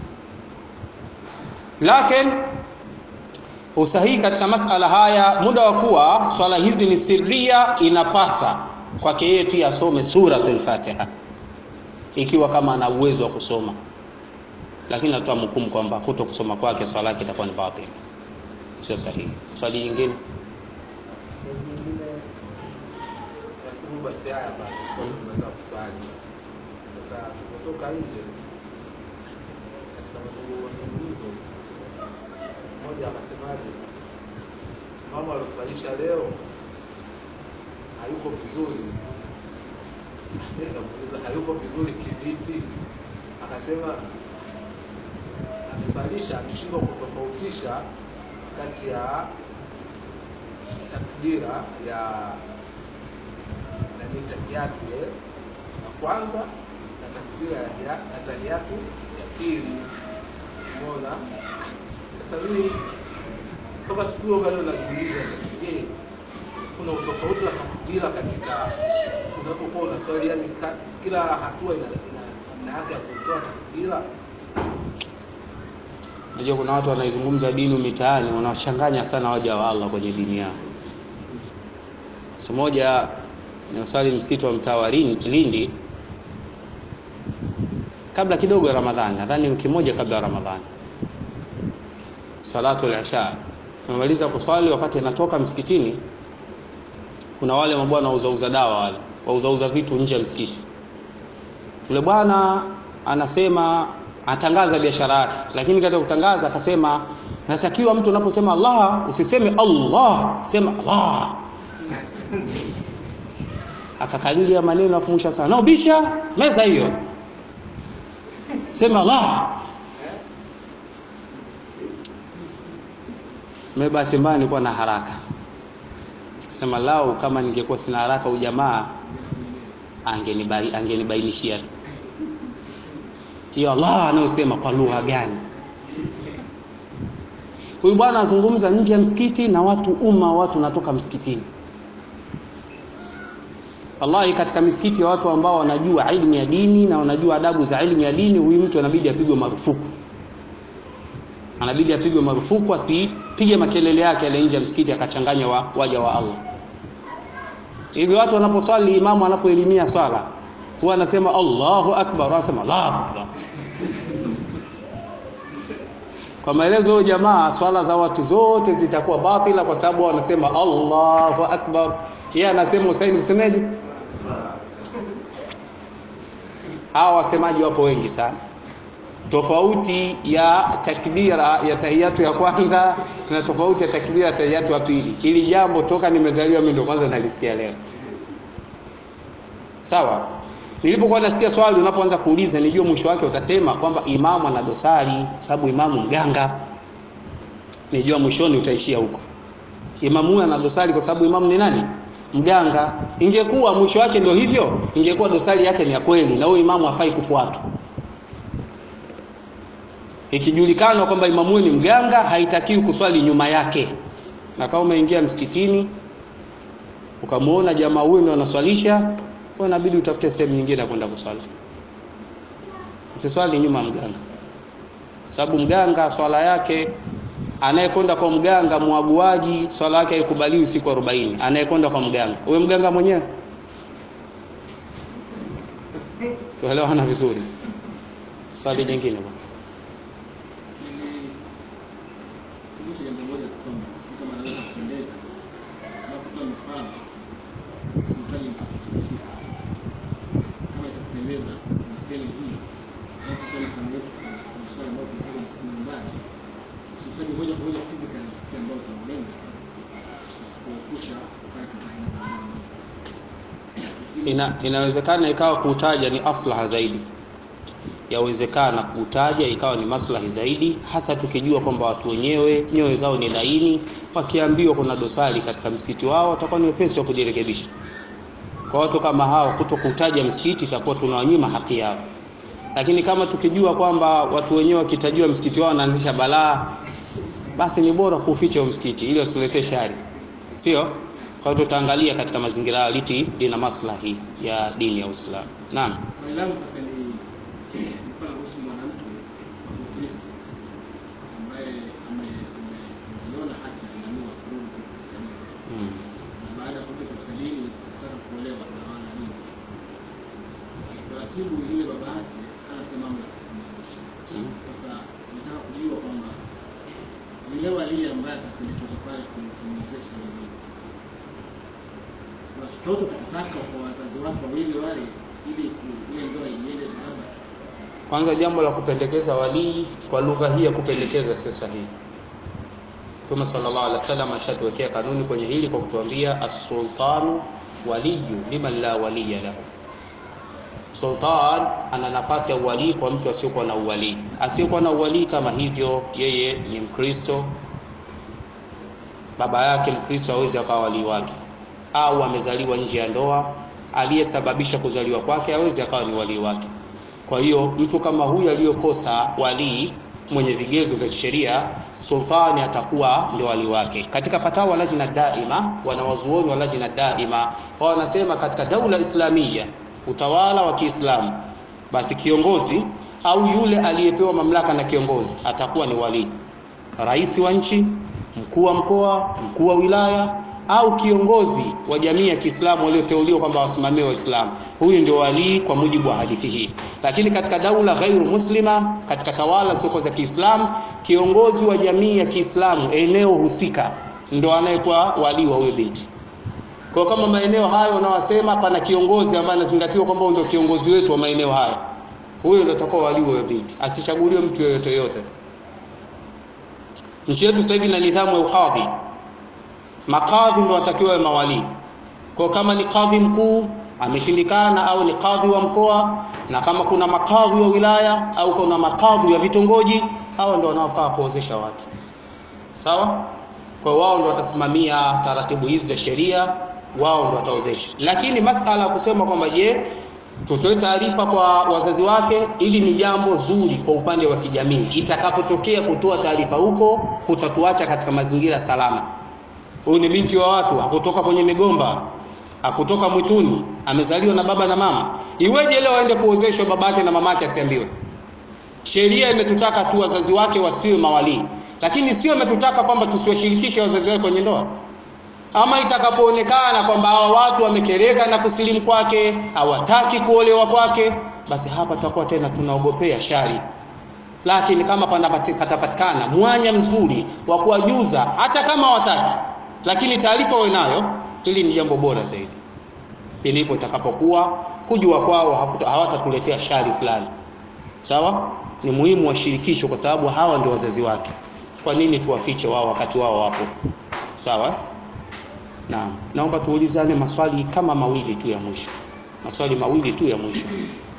lakini usahihi katika masala haya muda wa kuwa swala hizi ni sirria inapasa kwake yeye pia asome suratul fatiha ikiwa kama ana uwezo wa kusoma lakini tutamhukumu kwamba kuto kusoma kwake swala yake itakuwa ni batili sio sahihi swali jingine Swali jingine nasibu basi haya basi kwa tunaweza kuswali. Sasa kutoka nje katika mazungumzo mmoja akasemaje, mama aliosalisha leo hayuko vizuri. Mimi nikamuuliza hayuko vizuri kivipi? Akasema amesalisha ameshindwa kutofautisha kati ya takbira ya nani tahiyatu ile ya kwanza na takbira ya ya tahiyatu ya pili umeona sasa mimi toka siku hiyo bado najiuliza sasa je kuna utofauti wa takbira katika unapokuwa unaswali yani ka- kila hatua ina ina namna yake ya kutoa takbira Unajua kuna watu wanaizungumza dini mitaani wanawachanganya sana waja wa Allah kwenye dini yao. Siku moja nimeswali msikiti wa mtaa wa Lin- Lindi kabla kidogo ya Ramadhani, nadhani wiki moja kabla ya Ramadhani. Salatu al-Isha. Nimemaliza kuswali wakati natoka msikitini kuna wale mabwana wauza uza dawa wale, wauza uza vitu nje ya msikiti. Yule bwana anasema anatangaza biashara yake, lakini katika kutangaza akasema natakiwa mtu unaposema Allah usiseme Allah, sema Allah. Akakalili ya maneno afu mwisho akasema naubisha meza hiyo, sema Allah. Mimi bahati mbaya nilikuwa na haraka, sema lau kama ningekuwa sina haraka, ujamaa angenibai angenibainishia hiyo Allah anayosema kwa lugha gani. Huyu bwana azungumza nje ya msikiti na watu umma, watu natoka msikitini. Wallahi, katika misikiti ya watu ambao wanajua ilmu ya dini na wanajua adabu za ilmu ya dini, huyu mtu anabidi apigwe marufuku, anabidi apigwe marufuku, asipige makelele yake yale nje ya msikiti akachanganya wa, waja wa Allah. Hivi watu wanaposwali, imamu anapoelimia swala huwa anasema Allahu akbar, anasema Allahu akbar. Kwa maelezo ya jamaa, swala za watu zote zitakuwa batila kwa sababu wanasema Allahu akbar. Yeye anasema Husaini msemeje? Hawa wasemaji wapo wengi sana. Tofauti ya takbira ya tahiyatu ya kwanza na tofauti ya takbira ya tahiyatu ya pili. Hili jambo toka nimezaliwa mimi ndio kwanza nalisikia leo. Sawa? Nilipokuwa nasikia swali unapoanza kuuliza nijua mwisho wake utasema kwamba imamu ana dosari sababu imamu mganga. Nijua mwishoni utaishia huko. Imamu huyu ana dosari kwa sababu imamu ni nani? Mganga. Ingekuwa mwisho wake ndio hivyo, ingekuwa dosari yake ni ya kweli na huyo imamu hafai kufuatwa. Ikijulikana kwamba imamu huyu ni mganga, haitakiwi kuswali nyuma yake. Na kama umeingia msikitini ukamuona jamaa huyu ndio anaswalisha, kwa inabidi utafute sehemu nyingine ya kwenda kuswali. Usiswali nyuma ya mganga, sababu mganga swala yake, anayekwenda kwa mganga mwaguaji, swala yake haikubaliwi siku 40. Anayekwenda kwa mganga, huyo mganga mwenyewe tuelewana vizuri swali jingine bwana Nilikumbusha jambo moja tu kwamba sijui kama naweza kupendeza, unapotoa mifano usitaje msikiti husika. Kama itakupendeza niseme hii, unapotoa mifano yetu kwenye kwenye swala ambayo tunafanya msikiti nyumbani, usitaje moja kwa moja physical msikiti ambao utalenga kuepusha kufanya kazi aina mbalimbali. Ina, inawezekana ikawa kuutaja ni aslaha zaidi yawezekana kuutaja ikawa ni maslahi zaidi hasa tukijua kwamba watu wenyewe nyoyo zao ni laini wakiambiwa kuna dosari katika msikiti wao watakuwa ni wepesi wa kujirekebisha kwa watu kama hao kuto kutaja msikiti itakuwa tunawanyima haki yao lakini kama tukijua kwamba watu wenyewe wakitajiwa msikiti wao wanaanzisha balaa basi ni bora kuuficha huo msikiti ili wasiletee shari sio kwa hiyo tutaangalia katika mazingira hayo lipi lina maslahi ya dini ya Uislamu naam Swali langu sasa ni nilikuwa nahusu mwanamke wa Kikristo ambaye ame- ame- ameiona haki ameamua kurudi katika dini mm. na baada ya kurudi katika dini kutaka kuolewa na wana dini. Taratibu yule baba yake hana tena mamlaka ya kumwozesha. Mm. Sasa nataka kujua kwamba yule walii ambaye atapendekezwa pale kum- kumwozesha yule binti kuna chochote takataka kwa wazazi wake wawili wale ili ku- ile ndoa iende barabara. Kwanza jambo la kupendekeza walii kwa lugha hii ya kupendekeza sio sahihi. Mtume sallallahu alaihi wasallam ashatuwekea kanuni kwenye hili kwa kutuambia as-sultanu waliyu liman la waliya lahu. Sultan ana nafasi ya uwalii kwa mtu asiyokuwa na uwalii. Asiyekuwa na uwalii kama hivyo, yeye ni Mkristo, baba yake Mkristo hawezi akawa walii wake, au amezaliwa nje ya ndoa, aliyesababisha kuzaliwa kwake hawezi akawa ni walii wake. Kwa hiyo mtu kama huyu aliyokosa walii mwenye vigezo vya kisheria, sultani atakuwa ndio walii wake. Katika fatawa lajna daima, wanawazuoni wa lajna daima wao wanasema katika daula islamia, utawala wa Kiislamu, basi kiongozi au yule aliyepewa mamlaka na kiongozi atakuwa ni walii, rais wa nchi, mkuu wa mkoa, mkuu wa wilaya au kiongozi wa jamii ya Kiislamu walioteuliwa kwamba wasimamie Waislamu. Huyu ndio walii kwa mujibu wa hadithi hii. Lakini katika daula ghairu muslima, katika tawala sio za Kiislamu, kiongozi wa jamii ya Kiislamu eneo husika ndio anayekuwa walii wa huyo binti. Kwa kama maeneo hayo unaowasema pana kiongozi ambaye anazingatiwa kwamba huyu ndio kiongozi wetu wa maeneo hayo, huyo ndio atakuwa walii wa huyo binti, asichaguliwe mtu yoyote yoyote. Nchi yetu sasa hivi ina nidhamu ya ukadhi makadhi ndio watakiwa wawe mawalii. Kwa kama ni kadhi mkuu ameshindikana au ni kadhi wa mkoa, na kama kuna makadhi wa wilaya au kuna makadhi wa vitongoji, hao ndio wanaofaa kuozesha watu. Sawa? Kwa hiyo wao ndio watasimamia taratibu hizi za sheria, wao ndio wataozesha. Lakini masala ya kusema kwamba je, tutoe taarifa kwa wazazi wake, ili ni jambo zuri kwa upande wa kijamii. Itakapotokea kutoa taarifa huko, kutatuacha katika mazingira salama huyu ni binti wa watu, hakutoka kwenye migomba, hakutoka mwituni, amezaliwa na baba na mama. Iweje leo aende kuozeshwa babake na mamake asiambiwe? Sheria imetutaka tu wazazi wake wasiwe mawalii, lakini sio imetutaka kwamba tusiwashirikishe wazazi wake kwenye ndoa. Ama itakapoonekana kwamba hawa watu wamekereka na kusilimu kwake, hawataki kuolewa kwake, basi hapa tutakuwa tena tunaogopea shari lakini kama panapati- patapatikana mwanya mzuri wa kuwajuza hata kama hawataki lakini taarifa wawe nayo hili ni jambo bora zaidi ilipo itakapokuwa kujua kwao hakuta- hawatatuletea shari fulani sawa ni muhimu washirikishwe kwa sababu hawa ndio wazazi wake kwa nini tuwafiche wao wakati wao wapo sawa naam naomba tuulizane maswali kama mawili tu ya mwisho maswali mawili tu ya mwisho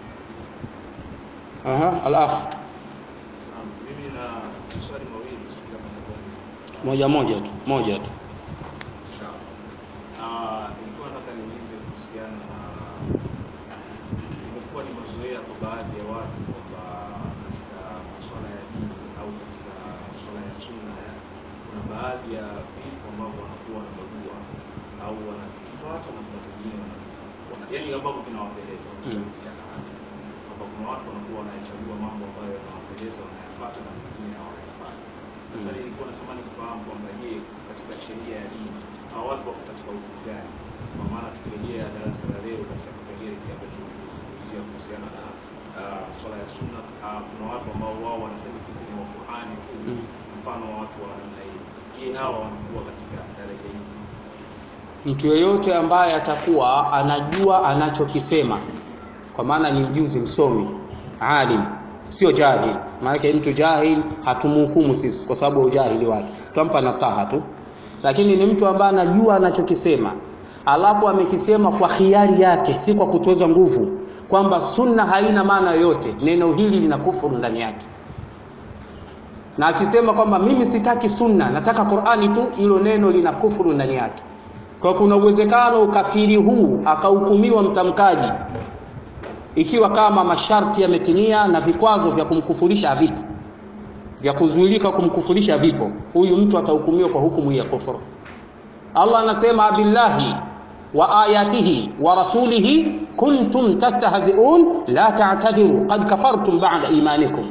aha al-akh Naam, mimi na maswali mawili sijui kama nitakuwa ni- moja moja tu moja tu Sawa. Ah, nilikuwa nataka niulize kuhusiana na imekuwa ni mazoea kwa baadhi ya watu kwamba katika masuala ya dini au katika masuala ya sunna ya kuna baadhi ya vitu ambavyo wanakuwa wanabagua au wanavifuata na kuna vingine wana- wana- yaani ambavyo vinawapendeza Mm. kwamba kuna watu wanakuwa wanayachagua mambo ambayo yanawapendeza wanayafuata na vingine hawayafuati sasa Mm. nilikuwa natamani kufahamu kwamba je katika sheria ya dini hawa watu wako katika hukumu gani kwa maana tukirejea darasa la leo katika kipengele kile ambacho kuzungumzia kuhusiana na uh, swala ya sunna. Uh, kuna watu ambao wao wanasema sisi ni wa Qur'ani tu, Mm. mfano wa watu wa namna hii. Je, hawa wanakuwa katika daraja hii? mtu yeyote ambaye atakuwa anajua anachokisema kwa maana ni mjuzi msomi alim sio jahil maanake mtu jahil hatumhukumu sisi kwa sababu ya ujahili wake tutampa nasaha tu lakini ni mtu ambaye anajua anachokisema alafu amekisema kwa khiari yake si kwa kutozwa nguvu kwamba sunna haina maana yoyote neno hili lina kufuru ndani yake na akisema kwamba mimi sitaki sunna nataka qurani tu hilo neno lina kufuru ndani yake kwa kuna uwezekano ukafiri huu akahukumiwa mtamkaji ikiwa kama masharti yametimia na vikwazo vya kumkufurisha vipo vya kuzuilika kumkufurisha vipo huyu mtu atahukumiwa kwa hukumu hii ya kufuru allah anasema billahi wa ayatihi wa rasulihi kuntum tastahziun la ta'tadhiru qad kafartum ba'da imanikum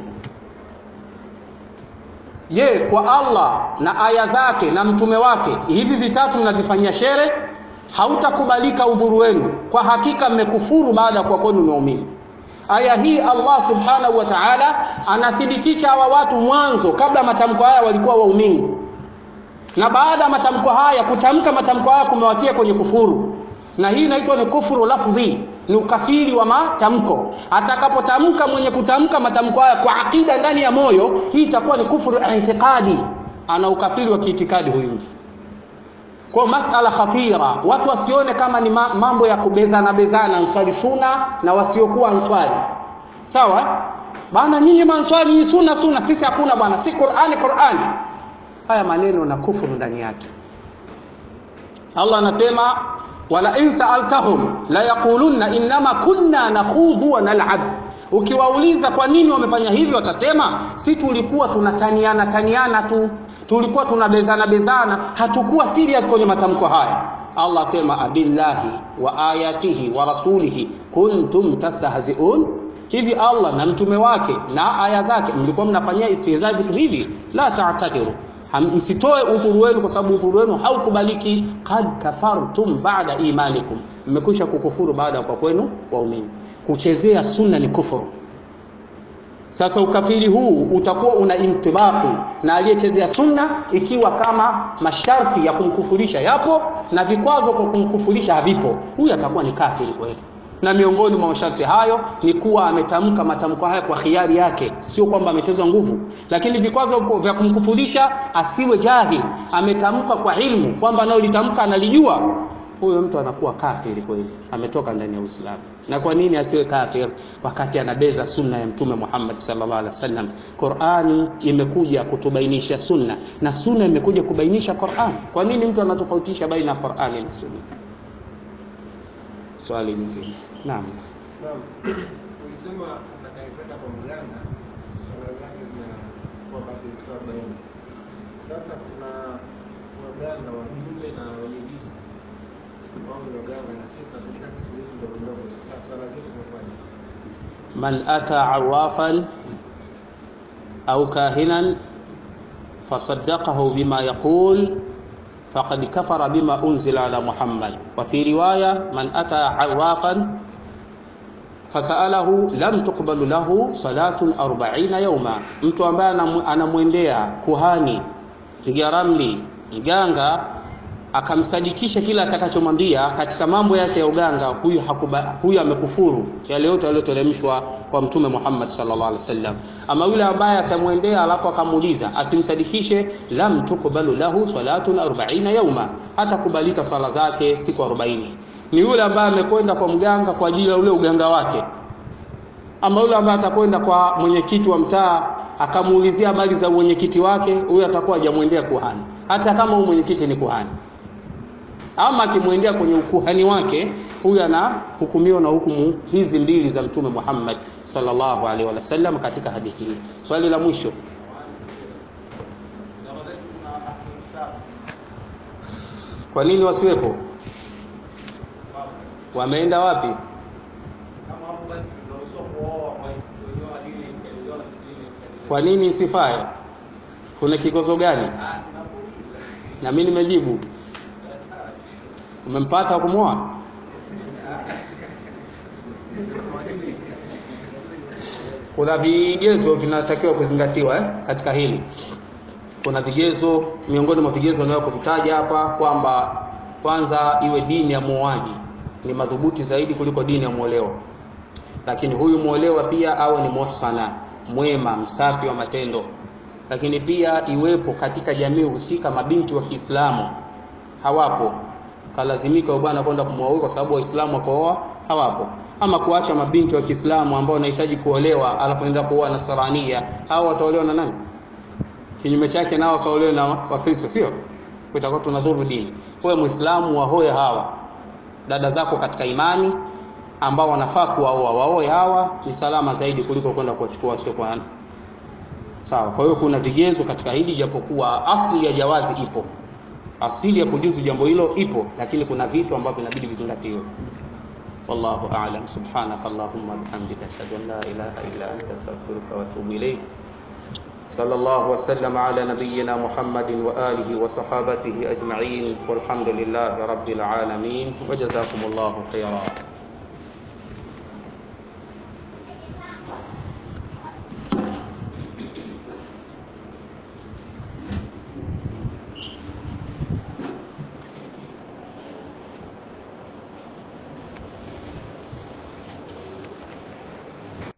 je kwa allah na aya zake na mtume wake hivi vitatu mnavifanyia shere hautakubalika udhuru wenu kwa hakika mmekufuru baada ya kuwa kwenu ni waumini aya hii allah subhanahu wa taala anathibitisha hawa watu mwanzo kabla matamko haya walikuwa waumini na baada ya matamko haya kutamka matamko haya kumewatia kwenye kufuru na hii inaitwa ni kufuru lafdhi ni ukafiri wa matamko atakapotamka mwenye kutamka matamko haya kwa akida ndani ya moyo hii itakuwa ni kufuru itikadi ana ukafiri wa kiitikadi huyu mtu kwa masala khatira watu wasione kama ni ma- mambo ya kubezana bezana answari suna na wasiokuwa answari sawa bana nyinyi manswari ni suna suna sisi hakuna bwana si qurani qurani haya maneno na kufuru ndani yake allah anasema wala in saaltahum la yaqulunna innama kunna nakhudhu wa nal'ab ukiwauliza kwa nini wamefanya hivyo watasema si tulikuwa tunataniana taniana tu tulikuwa tunabezana bezana hatukuwa serious kwenye matamko haya allah asema abillahi wa ayatihi wa rasulihi kuntum tastahziun hivi allah na mtume wake na aya zake mlikuwa mnafanyia istihza vitu hivi la ta'tadiru Ham- msitoe udhuru wenu kwa sababu udhuru wenu haukubaliki kad kafartum ba'da imanikum mmekwisha kukufuru baada ya kwa kwenu waumini kuchezea sunna ni kufuru sasa ukafiri huu utakuwa una intibaqi na aliyechezea sunna ikiwa kama masharti ya kumkufurisha yapo na vikwazo kwa kumkufurisha havipo huyu atakuwa ni kafiri kweli na miongoni mwa masharti hayo ni kuwa ametamka matamko haya kwa khiari yake sio kwamba amechezwa nguvu lakini vikwazo vya kumkufurisha asiwe jahil ametamka kwa ilmu kwamba anayolitamka analijua huyo mtu anakuwa kafiri kweli ametoka ndani ya uislamu na kwa nini asiwe kafir wakati anabeza sunna ya mtume muhammad sallallahu alaihi wasallam qurani imekuja kutubainisha sunna na sunna imekuja kubainisha quran kwa nini mtu anatofautisha baina ya qurani na sunna swali lingine naam Naam. Ulisema atakayekwenda kwa mganga swala zake zinakuwa bado zikiwa arobaini. Sasa kuna waganga wa kiume na wenye viti wao ni waganga na sisi katika kesi zetu ndogo ndogo. Sasa swala zetu zinakuwaje? man ata arwafan au kahinan fasaddaqahu bima yaqul faqad kafara bima unzila ala muhammad wa fi riwaya man ata arwafan fasalahu lam tuqbalu lahu salatun 40 yawma mtu ambaye anamu- anamwendea kuhani piga ramli mganga akamsadikisha kila atakachomwambia katika mambo yake ya uganga huyu hakuba, huyu amekufuru yale yote yaliyoteremshwa kwa mtume Muhammad sallallahu alaihi wasallam ama yule ambaye atamwendea alafu akamuuliza asimsadikishe lam tuqbalu lahu salatun 40 yauma hata kubalika swala zake siku 40 ni yule ambaye amekwenda kwa mganga kwa ajili ya ule uganga wake ama yule ambaye atakwenda kwa mwenyekiti wa mtaa akamuulizia habari za mwenyekiti wake huyo atakuwa hajamwendea kuhani hata kama huyu mwenyekiti ni kuhani ama akimwendea kwenye ukuhani wake huyu anahukumiwa na hukumu hizi mbili za mtume Muhammad sallallahu alaihi wasallam katika hadithi hii swali la mwisho kwa nini wasiwepo wameenda wapi kwa nini isifae kuna kikozo gani na mimi nimejibu umempata wa kumwoa kuna vigezo vinatakiwa kuzingatiwa eh, katika hili kuna vigezo miongoni mwa vigezo nayo kuvitaja hapa kwamba kwanza iwe dini ya muoaji ni madhubuti zaidi kuliko dini ya muolewa lakini huyu muolewa pia awe ni muhsana mwema msafi wa matendo lakini pia iwepo katika jamii husika mabinti wa Kiislamu hawapo kalazimika huyo bwana kwenda kumwoa kwa sababu waislamu wakooa hawapo ama kuacha mabinti wa Kiislamu ambao wanahitaji kuolewa alafu enda kuoa Nasrania hao wataolewa na nani kinyume chake nao wakaolewa na Wakristo sio kutakuwa tunadhuru dini wewe muislamu wahoe hawa dada zako katika imani ambao wanafaa kuwaoa waoe hawa ni salama zaidi kuliko kwenda kuwachukua wasio kwa sawa kwa hiyo kuna vigezo katika hili japokuwa asili ya jawazi ipo asili ya kujuzu jambo hilo ipo lakini kuna vitu ambavyo inabidi vizingatiwe والله أعلم سبحانك اللهم وبحمدك أشهد أن لا إله إلا أنت أستغفرك وأتوب إليك صلى الله وسلم على نبينا محمد وآله وصحابته أجمعين والحمد لله رب العالمين وجزاكم الله خيرا